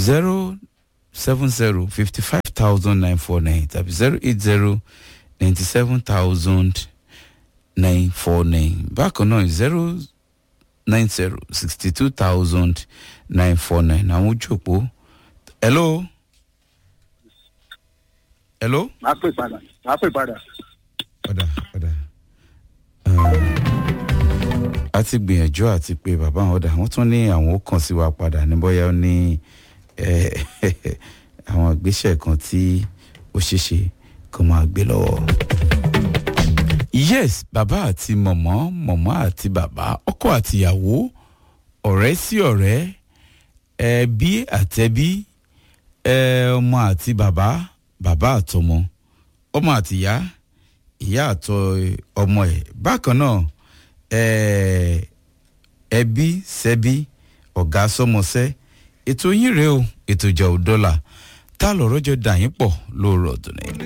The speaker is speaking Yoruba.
zero seven zero fifty five thousand nine four nine tàbí zero eight zero ninety seven thousand nine four nine bákan náà zero nine zero sixty two thousand nine four nine àwọn ojú òpó hello hello. máa pè padà máa pè padà. padà padà. a ti gbìyànjú àti pé bàbá àwọn ọ̀dà wọ́n tún ní àwọn ó kàn sí wa padà ní bóyá ó ní eh, àwọn ìgbésẹ̀ kan tí ó ṣeéṣe kó máa gbé lọ́wọ́. yes bàbá àti mọ̀mọ́ mọ̀mọ́ àti bàbá ọkọ àti ìyàwó ọ̀rẹ́ sí ọ̀rẹ́ ẹbí àtẹbí ẹ, ọmọ àti bàbá bàbá àtọmọ ọmọ àti ìyá ìyá àtọ ọmọ ẹ bákan náà ẹ, ẹbí sẹbí ọ̀gá sọmọsẹ́ ètò yín rèé o ètò ìjà òdọ́là tá lọ́rọ́ jọ dà yín pọ̀ lóòrọ̀ ọ̀dùn ní.